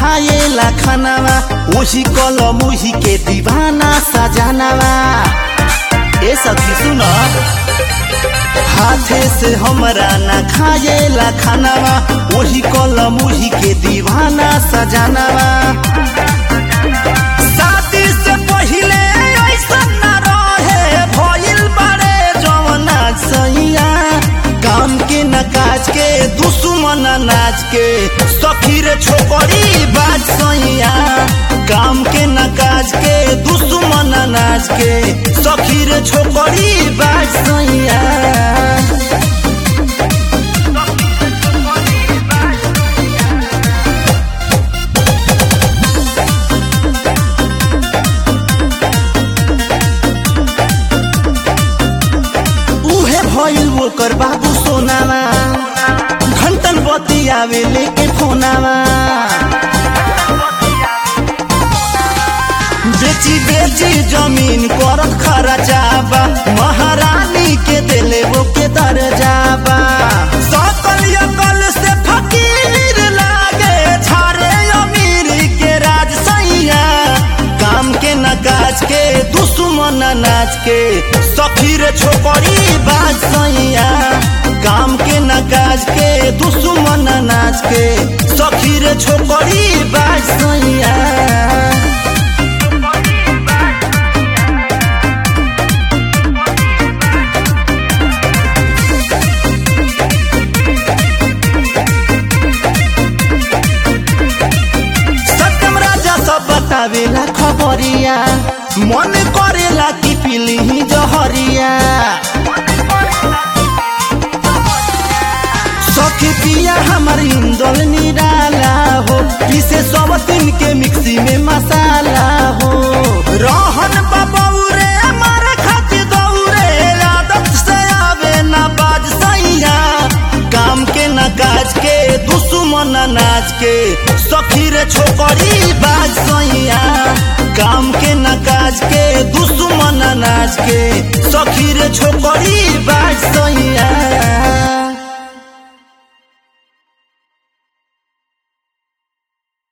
खाएला खानावा ओही कलम ओही के दीवाना सजानावा ए सखी सुन हाथे से हमरा ना खाएला खानावा ओही कलम ओही के दीवाना सजानावा शादी से पहिले ऐसन ना रहे भइल बारे जवना सैया काम के न काज के दुश्मन नाच के सखी रे छोकरी बाज सैया काम के न काज के दुश्मन नाच के सखी रे छोकरी बाज सैया उहे भइल ओकर बाबू सोनामा घंटन बत्ती आवे लेके फोनामा बेची बेची जमीन करत खर्चाबा महारानी के दिले वो के दर्जाबा सकल यकल से फकीर लागे छारे अमीर के राज सैया काम के न काज के दुश्मन नाच के सखीर छोकरी बाज सैया काम के न काज के दुश्मन नाच के सखीर छोकरी बाज सैया सत्यम राजा सब बतावेला खबरिया मन करेला कि पिली जहरिया सखी पिया हमार इंदल निराला हो पीसे सब दिन के मिक्सी में मसाला हो रहन बबौरे मारे खातिर दौरे आदत से आवे ना बाज सैया काम के न काज के दुश्मन नाच के सखी रे छोकरी बाज सैया काम के न काज के दुश्मन नाच के सखी रे छोकरी